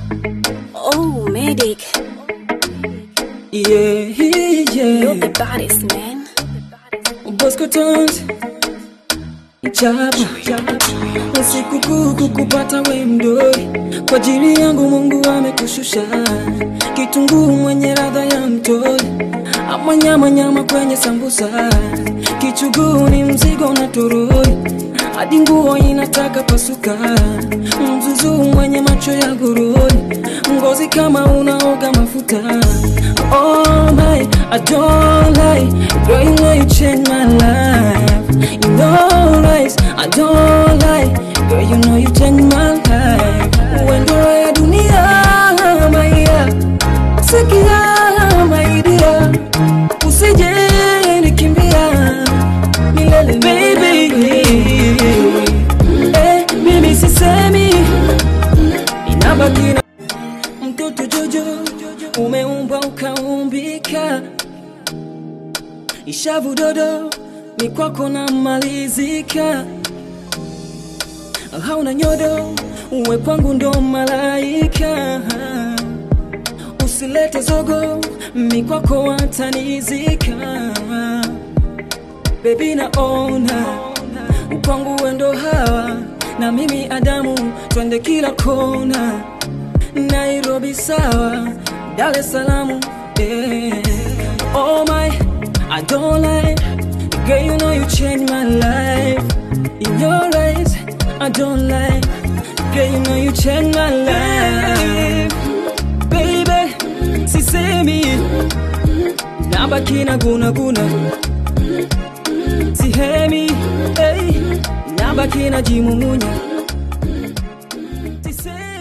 Oh, medic. Yeah, You're the yeah. baddest, man. Bosco Tones Chapu usiku kuu kukupata we mdoi kwa ajili yangu Mungu amekushusha kitunguu mwenye radha ya mtoi ama nyama nyama kwenye sambusa kichuguu ni mzigo na toroi hadi nguo inataka pasuka mzuzu mwenye macho ya gururi ngozi kama unaoga mafuta oh my I don't lie girl you know you changed my life you know right I don't lie girl you know you changed my life wendo ya dunia maia sikia maidia usije nikimbia milele baby eh, mimi sisemi inabaki na mtoto jojo umeumbwa ukaumbika ishavu dodo ni kwako na malizika hauna nyodo uwe kwangu ndo malaika usilete zogo mi kwako watanizika bebi naona kwangu wendo hawa na mimi adamu twende kila kona nairobi sawa dar es salaam yeah. oh my i don't lie girl you know you changed my life in your eyes i don't lie girl you know you changed my life baby sisemi nabaki na guna guna sihemi hey, nabaki na jimumunya sisemi